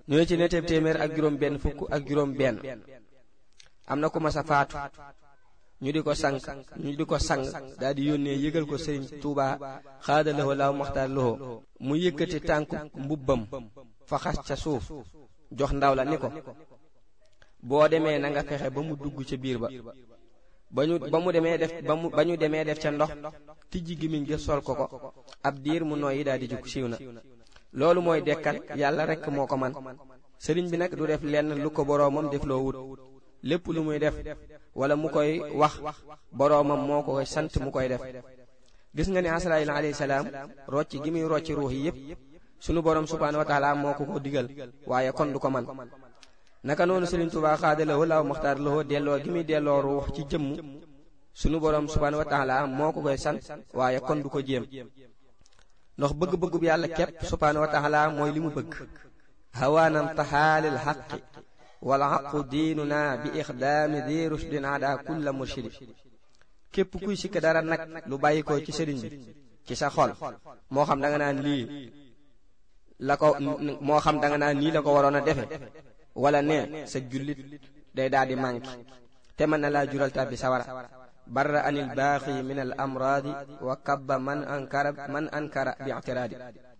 ñooy ci netteeb téeméer ak juróom benn fukk ak juróom benn am na ku mas a faatu ñu di ko sang ñu di ko sang daal di yónnee yëgal ko sëriñ Tuuba xaada loxo laaw maxtaar loxo mu yëkkati tànku mbubbam fa xas ca suuf jox ndaw la ni ko boo demee na nga fexe ba mu dugg ca biir ba ba ñu ba mu demee def ba mu ba ñu demee def ca ndox tijji gimiñ ga sol ko ko ab diir mu nooyi daal di jug siiw na loolu mooy dekkal yàlla rekk moo ko man sëriñ bi nag du def lenn lu ko boroomam def loo wut lépp lu muy def wala mu koy wax boroomam moo ko koy sant mu koy def gis nga ni Asraayil alayhi salaam rocc gi muy rocc ruux yi yépp sunu boroom subhaanahu wa taala moo ko ko digal waaye kon du ko man naka noonu Sëriñ Tuubaa xaadalawoo laaw maxtaar lawoo delloo gi muy delloo ruux ci jëmm sunu boroom subhaanahu wa taala moo ko koy sant waaye kon du ko jéem ndax bëgg-bëggu bi yàlla képp subhaanahu wa taala mooy li mu bëgg hawaanam taxaalil xaqi wala xaqu diinuna bi ixdaami di rushdin ada kulla murshidi képp kuy sikk dara nag lu bàyyi ko ci sëriñ bi ci sa xol moo xam da nga naan lii la ko moo xam da nga naan nii la ko waroon a defe wala ne sa jullit day daal di manqué te mën na laa jural tàbbi sawara barra anil baaxi min al amraadi wa kabba man ankara man ankara bi i'tiraadi